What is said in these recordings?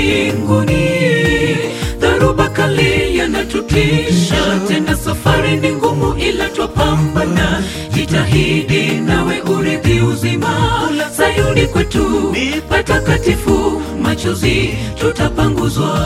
mbinguni. Dharuba kali yanatutisha, tena safari ni ngumu, ila twapambana. Jitahidi nawe urithi uzima. Sayuni kwetu ni patakatifu, machozi tutapanguzwa.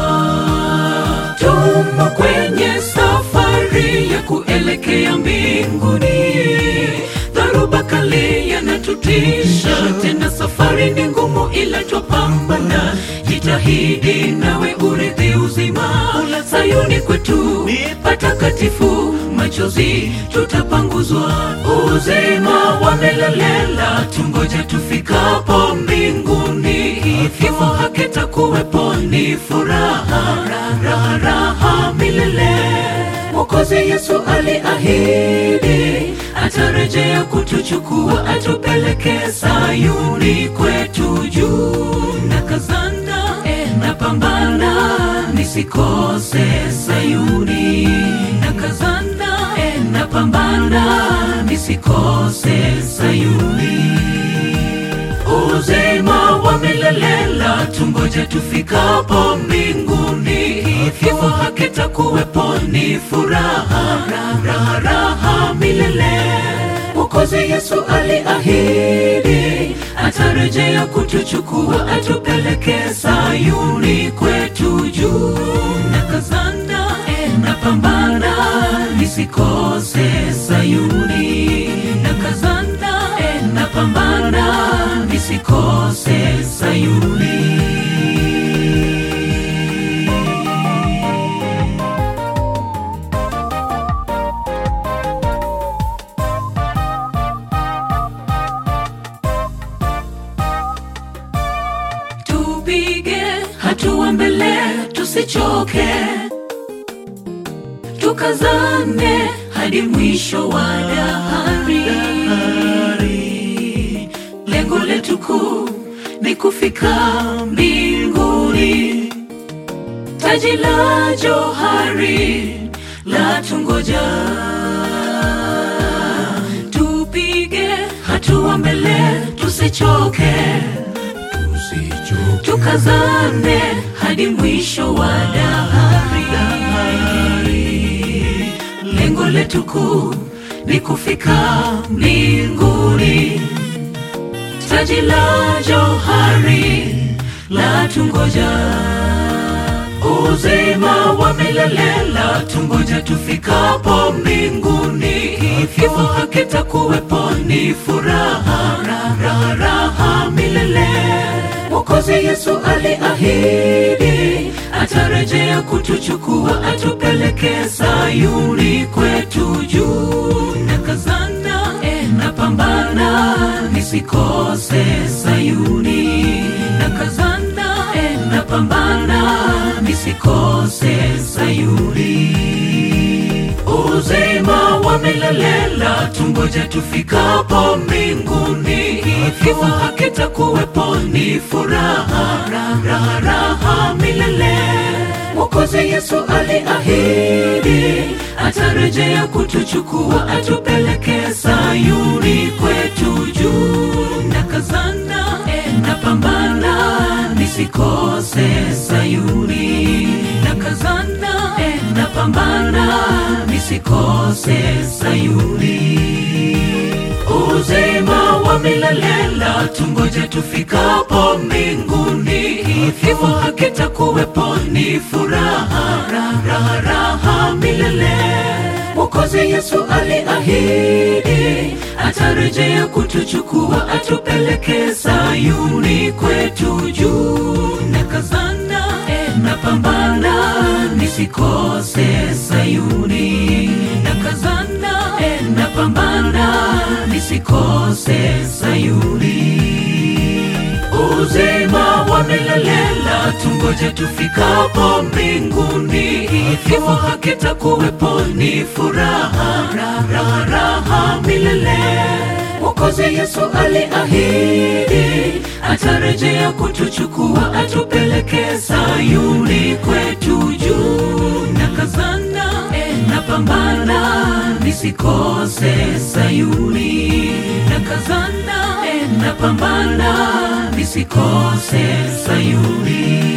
Tumo kwenye safari ya kuelekea mbinguni. Dharuba kali yanatutisha, tena safari ni ngumu, ila twapambana. Jitahidi nawe urithi uzima. Sayuni kwetu ni patakatifu, machozi tutapanguzwa. Uzima wa milele tungoja tufikapo mbinguni. Kifo hakitakuwepo, ni furaha, raha, raha milele. Mwokozi Yesu aliahidi atarejea kutuchukua, atupeleke Sayuni kwetu juu. Na kazana na pambana, nisikose Sayuni. Na kazana na pambana, nisikose Sayuni. Uzima wa milele la tungoja tufikapo mbinguni. Kifo hakitakuwepo, ni furaha, raha, raha milele. Mwokozi Yesu aliahidi atarejea kutuchukua, atupeleke Sayuni kwetu juu. Na kazana na pambana, nisikose Sayuni. Na kazana na pambana, nisikose Sayuni. Tupige hatua mbele, tusichoke, tukazane hadi mwisho wa dahari. Lengo letu kuu ni kufika mbinguni, taji la johari la tungoja. Tupige hatua mbele, tusichoke tukazane hadi mwisho wa dahari. Lengo letu kuu ni kufika mbinguni, taji la johari la tungoja. Uzima wa milele la tungoja tufikapo mbinguni. Kifo hakitakuwepo, ni furaha, raha, raha milele. Mwokozi Yesu aliahidi atarejea kutuchukua, atupeleke Sayuni kwetu juu. Na kazana na pambana, nisikose Sayuni. Na kazana na pambana, nisikose Sayuni. Uzima wa milele la tungoja tufikapo mbinguni. Kifo hakitakuwepo, ni furaha, raha, raha milele. Mwokozi Yesu aliahidi atarejea kutuchukua, atupeleke Sayuni kwetu juu. Na kazana na pambana, nisikose Sayuni. Na kazana na pambana, nisikose Sayuni. Uzima wa milele la tungoja tufikapo mbinguni. Kifo hakitakuwepo, ni furaha, raha, raha milele. Mwokozi Yesu aliahidi atarejea kutuchukua, atupeleke Sayuni kwetu juu. Na kazana na pambana, nisikose Sayuni. Na kazana na pambana, nisikose Sayuni. Uzima wa milele la tungoja tufikapo mbinguni. Kifo hakitakuwepo, ni furaha, raha, raha milele. Mwokozi Yesu aliahidi atarejea kutuchukua, atupeleke Sayuni kwetu juu. Na kazana na pambana, nisikose Sayuni. Na kazana na pambana, nisikose Sayuni.